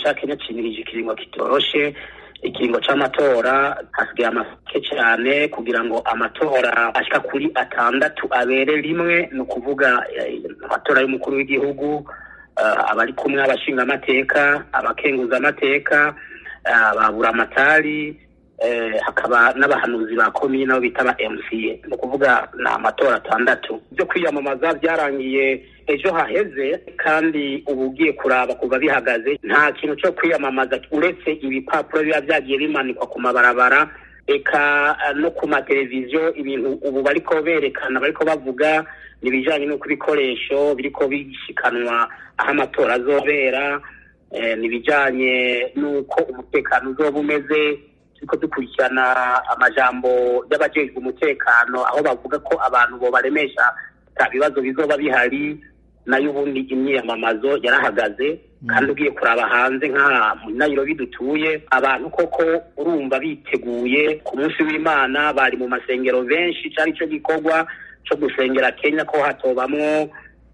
ca kenya cimirije ikiringo kitoroshe ikiringo c'amatora hasigaye amake cane kugira ngo amatora ashika kuri atandatu abere rimwe ni ukuvuga amatora y'umukuru w'igihugu abari kumwe abashinga amateka abakenguza amateka ababura amatari hakaba n'abahanuzi ba komine nabo bita ba MCA ni ukuvuga ni amatora atandatu byo kwiyamamaza byarangiye ejo haheze kandi ubu ugiye kuraba kuva bihagaze nta kintu cyo kwiyamamaza uretse ibipapuro biba byagiye bimanikwa ku mabarabara eka no ku mateleviziyo ibintu ubu bariko berekana bariko bavuga ni ibijanye n'uko ibikoresho biriko bishikanwa aho amatora azobera ni ibijanye n'uko umutekano uzoba umeze turiko dukurikirana amajambo y'abajejwe umutekano aho bavuga ko abantu bobaremesha ata bibazo bizoba bihari nayo ubundi imyiyamamazo yarahagaze kandi ugiye kuraba hanze nk'aha muri nayirobi dutuye abantu koko urumva biteguye ku munsi w'imana bari mu masengero benshi cari ico gikorwa co gusengera kenya ko hatobamwo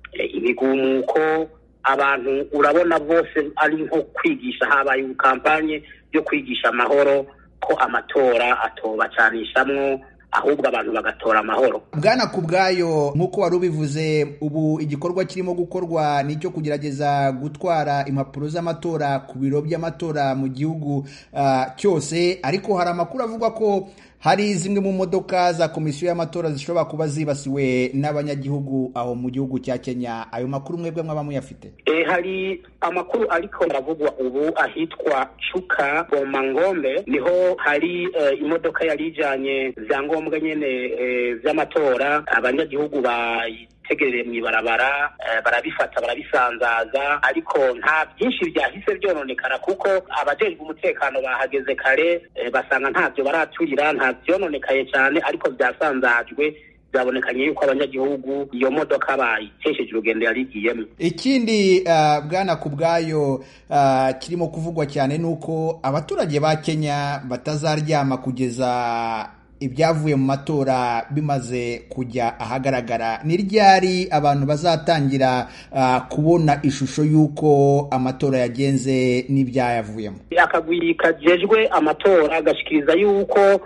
imigumuko abantu urabona bose ari nko kwigisha habaye kampanye yo kwigisha amahoro ko amatora atobacanishamwo ahubwo abantu bagatora amahoro bwana ku bwayo nk'uko wari ubivuze ubu igikorwa kirimo gukorwa ni icyo kugerageza gutwara impapuro z'amatora ku biro by'amatora mu gihugu cyose ariko hari amakuru avuga ko hari zimwe mu modoka za komisiyo y'amatora zishobora kuba zibasiwe n'abanyagihugu aho mu gihugu cya kenya ayo makuru mwebwe mwaba muyafite hari amakuru ariko aravugwa ubu ahitwa cuka bomangombe niho hari imodoka yari ijanye vyangombwa nyene vy'amatora abanyagihugu bayitegereye mw'ibarabara barabifata barabisanzaza ariko nta byinshi byahise vyononekara kuko abajejwe umutekano bahageze kare basanga ntavyo baraturira nta vyononekaye cane ariko vyasanzajwe byabonekanye yuko abanyagihugu iyo modoka bayitesheje urugendo yari igiyemo ikindi bwana ku bwayo kirimo kuvugwa cyane ni uko abaturage ba kenya batazaryama kugeza ibyavuye mu matora bimaze kujya ahagaragara ni ryari abantu bazatangira kubona ishusho y'uko amatora yagenze n'ibyayavuyemo akagwi kajejwe amatora gashikiriza yuko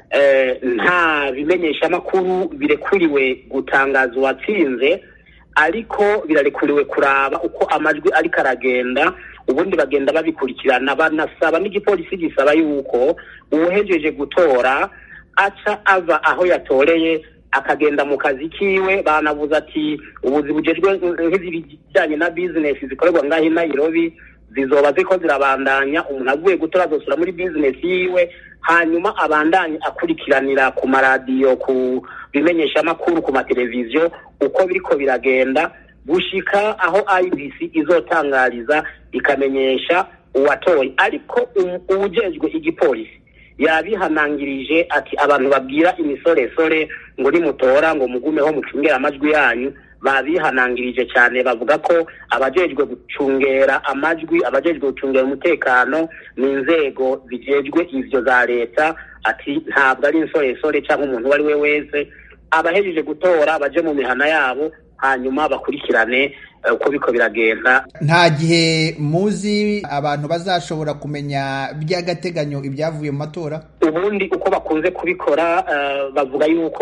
nta bimenyeshamakuru birekuriwe gutangaza uwatsinze ariko birarekuriwe kuraba uko amajwi ariko aragenda ubundi bagenda babikurikirana banasaba n'igipolisi gisaba yuko uwuhejeje gutora aca ava aho yatoreye akagenda mu kazi kiwe banavuze ati ubuzi bugejwe nk'ibijyanye na bizinesi zikorerwa ngaho i Nairobi zizoba ziko zirabandanya umuntu avuye gutora azosura muri bizinesi yiwe hanyuma abandanye akurikiranira ku maradiyo ku bimenyeshamakuru ku mateleviziyo uko biriko biragenda gushika aho IBC izotangariza ikamenyesha uwatoye ariko uwujejwe igipolisi yabihanangirije ati abantu babwira imisoresore ngo nimutora ngo mugumeho mucungera amajwi yanyu babihanangirije cyane bavuga ko abajejwe gucungera amajwi abajejwe gucungera umutekano ni inzego zijejwe ivyo za leta ati ntabwo ari insoresore cyangwa umuntu uwo ari we wese abahejeje gutora baje mu mihana yabo hanyuma bakurikirane uko biko biragenda nta gihe muzi abantu bazashobora kumenya by'agateganyo ibyavuye mu matora ubundi uko bakunze kubikora bavuga yuko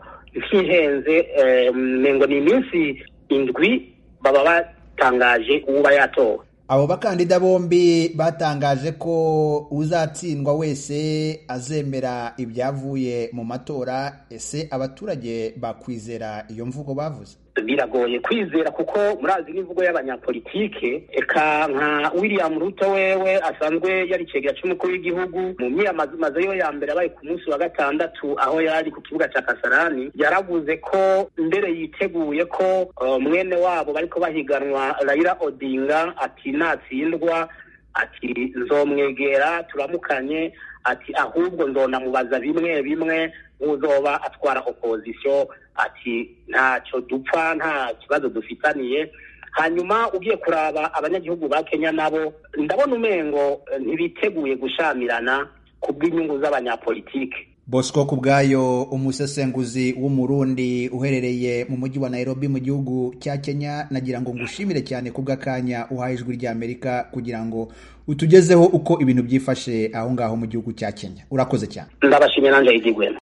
ntihenze ngo ni iminsi indwi baba batangaje uba yatowe abo bakandida bombi batangaje ko uzatsindwa wese azemera ibyavuye mu matora ese abaturage bakwizera iyo mvugo bavuze biragoye kwizera kuko murazi n'imvugo y'abanyapolitike eka nka william ruto wewe asanzwe yari icegera c'umukuru w'igihugu mu myiyamamazo yo ya mbere abaye ku munsi wa gatandatu aho yari ku kibuga ca kasarani yaravuze ko mbere yiteguye ko uh, mwene wabo bariko bahiganwa raila odinga ati natsindwa ati nzomwegera turamukanye ati ahubwo nzonamubaza bimwe bimwe uzoba atwara opozisiyo ati ntacyo dupfa nta kibazo dufitaniye hanyuma ugiye kuraba abanyagihugu ba kenya nabo ndabona umengo ntibiteguye gushamirana ku bw'inyungu z'abanyapolitike bosco ku bwayo umusesenguzi w'umurundi uherereye mu mujyi wa nairobi mu gihugu cya kenya nagira ngo ngushimire cyane ku bw'akanya uhaye ijwi ry'amerika kugira ngo utugezeho uko ibintu byifashe aho ngaho mu gihugu cya kenya urakoze cyane ndabashimiye nanjye igigwema